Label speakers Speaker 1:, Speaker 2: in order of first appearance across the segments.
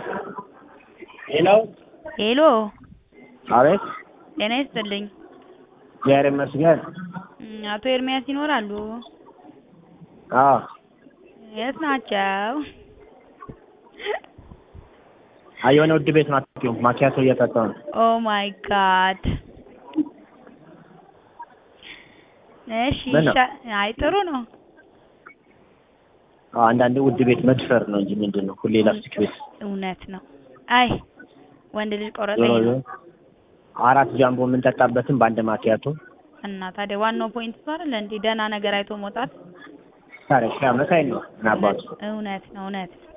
Speaker 1: ሄሎ
Speaker 2: ሄሎ
Speaker 1: አቤት
Speaker 2: ጤና ይስጥልኝ
Speaker 1: እግዚአብሔር ይመስገን
Speaker 2: እም አቶ ኤርምያስ ይኖራሉ?
Speaker 1: አዎ
Speaker 2: የት ናቸው?
Speaker 1: አይ የሆነ ውድ ቤት ነው አትይው ማኪያቶ እየጠጣሁ ነው
Speaker 2: ኦ ማይ ጋድ እሺ
Speaker 1: ምን ነው?
Speaker 2: ይሻ አይ ጥሩ ነው
Speaker 1: አዎ አንዳንዴ ውድ ቤት መድፈር ነው እንጂ ምንድን ነው ሁሌ ላስቲክ ቤት
Speaker 2: እውነት ነው አይ ወንድ ልጅ ቆረጠኝ
Speaker 1: ዞሮ
Speaker 2: ነው
Speaker 1: ዞሮ አራት ጃምቦ የምንጠጣበትን በአንድ ማኪያቶ
Speaker 2: እና ታዲያ ዋናው ፖይንት እሱ አይደለ እንዴ ደህና ነገር አይቶ መውጣት
Speaker 1: ታዲያ ሺህ ዓመት አይደል ነው ምን አባቱ
Speaker 2: እውነት ነው እውነት ነው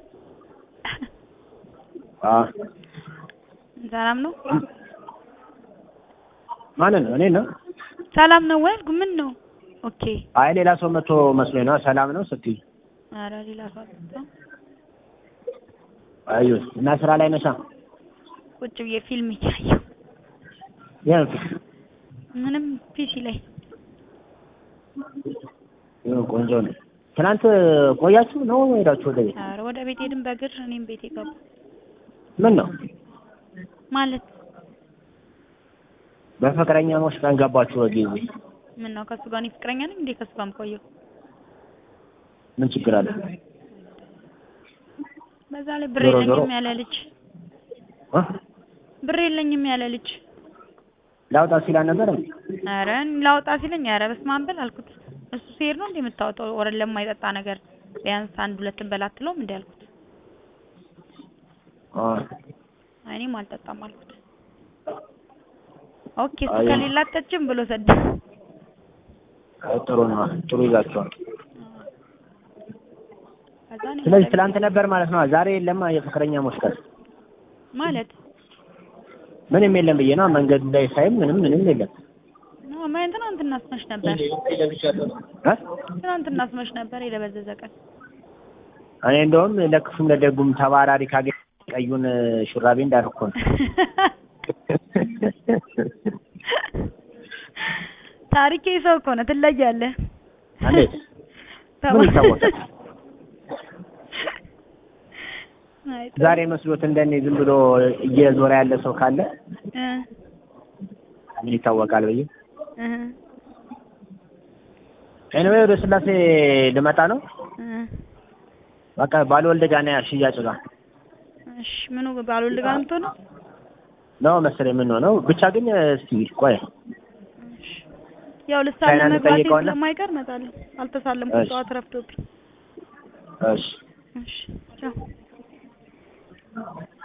Speaker 1: አዎ
Speaker 2: ሰላም ነው
Speaker 1: ማንን ነው እኔ ነው
Speaker 2: ሰላም ነው ወይ አልኩ ምን ነው ኦኬ
Speaker 1: አይ ሌላ ሰው መጥቶ መስሎኝ ነው ሰላም ነው ስትይ
Speaker 2: ኧረ ሌላ ሰው አልመጣም
Speaker 1: አዩ እና ስራ ላይ ነሻ
Speaker 2: ቁጭ ብዬ ፊልም እያየሁ
Speaker 1: ያን
Speaker 2: ምንም ፒሲ ላይ
Speaker 1: ይኸው ቆንጆ ነው ትናንት ቆያችሁ ነው ሄዳችሁ ወደ ቤት
Speaker 2: ኧረ ወደ ቤት ሄድን በእግር እኔም ቤቴ ገባሁ
Speaker 1: ምን ነው
Speaker 2: ማለት
Speaker 1: በፍቅረኛሞች ቀን ገባችሁ በጊዜ
Speaker 2: ምን ነው ከእሱ ጋር እኔ ፍቅረኛ ነኝ እንዴ ከእሱ ጋር የምቆየው
Speaker 1: ምን ችግር አለ
Speaker 2: በዛ ላይ ብር
Speaker 1: ዞሮ ዞሮ-
Speaker 2: የለኝም ያለ ልጅ
Speaker 1: እ?
Speaker 2: ብር የለኝም ያለ ልጅ
Speaker 1: ላውጣ ሲላ ነበር
Speaker 2: ኧረ ላውጣ ሲለኝ ኧረ በስመ አብ በል አልኩት እሱ ሲሄድ ነው እንዴ የምታወጣው ወረ ለማይጠጣ ነገር ቢያንስ አንድ ሁለትን በላ አትለውም እንዴ አልኩት አይ እኔም አልጠጣም አልኩት ኦኬ እሱ
Speaker 1: አይ-
Speaker 2: ከሌላ አትጠጭም ብሎ ሰደ
Speaker 1: ጥሩ ነው ጥሩ ይዛችኋል
Speaker 2: ከዛ እኔም
Speaker 1: ስለዚህ
Speaker 2: ወደ-
Speaker 1: ትላንት ነበር ማለት ነው ዛሬ የለማ የፍቅረኛሞች ቀን
Speaker 2: ማለት
Speaker 1: ምንም የለም ብዬ ነው መንገድ ላይ ሳይም ምንም ምንም የለም
Speaker 2: ነው ማን ትናንትና አስመሽ ነበር
Speaker 1: እ?
Speaker 2: ትናንትና አስመሽ ነበር የደበዘዘ ቀን
Speaker 1: እኔ እንደውም ለክፉም ለደጉም ተባራሪ ካገኘ ቀዩን ሹራቤ እንዳልኩ ነው
Speaker 2: ታሪኬ ሰው እኮ ነው ትለያለህ
Speaker 1: እንዴት ምን ይታወቃል
Speaker 2: አይ ጥሩ።
Speaker 1: ዛሬ መስሎት እንደኔ ዝም ብሎ እየዞረ ያለ ሰው ካለ
Speaker 2: እ
Speaker 1: ምን ይታወቃል ብዬ
Speaker 2: እ
Speaker 1: ኤኒዌይ ወደ ስላሴ ልመጣ ነው
Speaker 2: እ
Speaker 1: በቃ ባልወልድ ጋር ነው ሽያጭ ጋር
Speaker 2: እሺ ምኑ ባልወልድ ጋር ነው የምትሆነው?
Speaker 1: ነው መሰለኝ የምንሆነው ብቻ ግን እስቲ ቆይ
Speaker 2: እሺ ያው ልሳለ
Speaker 1: ቻይና
Speaker 2: መግባቴ
Speaker 1: ልጠይቀውና?
Speaker 2: ስለማይቀር እመጣለሁ። አልተሳለምኩም
Speaker 1: እሺ።
Speaker 2: ጠዋት ረፍዶብኝ።
Speaker 1: እሺ
Speaker 2: እሺ ቻው